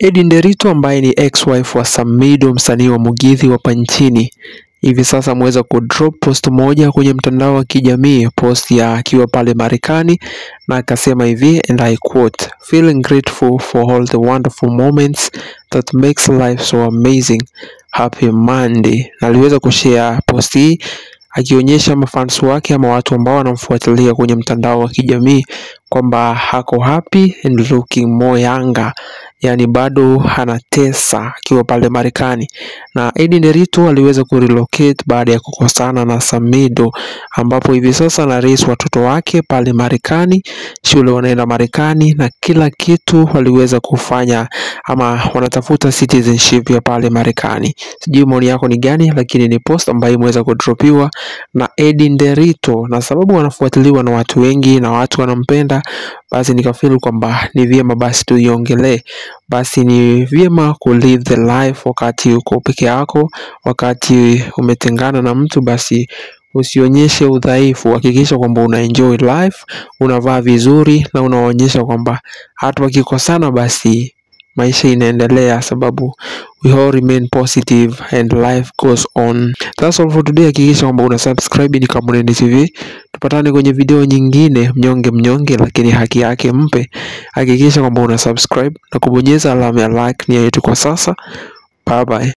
Eddie Nderitu ambaye ni ex-wife wa Samido, msanii wa Mugithi hapa nchini, hivi sasa ameweza kudrop post moja kwenye mtandao wa kijamii, post ya akiwa pale Marekani, na akasema hivi and I quote, feeling grateful for all the wonderful moments that makes life so amazing. Happy Monday. Na aliweza kushare post hii akionyesha mafans wake ama watu ambao wanamfuatilia kwenye mtandao wa kijamii kwamba hako happy and looking more younger, yani bado anatesa akiwa pale Marekani. Na Eddie Nderitu aliweza kurelocate baada ya kukosana na Samido, ambapo hivi sasa ana raise watoto wake pale Marekani, shule wanaenda Marekani na kila kitu waliweza kufanya ama wanatafuta citizenship ya pale Marekani. Sijui maoni yako ni gani, lakini ni post ambayo imeweza kudropiwa na Eddie Nderitu, na sababu wanafuatiliwa na watu wengi na watu wanampenda, basi nikafeel kwamba ni vyema basi tuiongelee. Basi ni vyema ku live the life wakati uko peke yako, wakati umetengana na mtu, basi usionyeshe udhaifu. Hakikisha kwamba una enjoy life, unavaa vizuri na unaonyesha kwamba hata wakikosana basi maisha inaendelea, sababu we all remain positive and life goes on. That's all for today. Hakikisha kwamba una subscribe ni Kamuleni TV. Tupatane kwenye video nyingine, mnyonge mnyonge, lakini haki yake mpe. Hakikisha kwamba una subscribe na kubonyeza alama ya like. Ni yetu kwa sasa. Bye bye.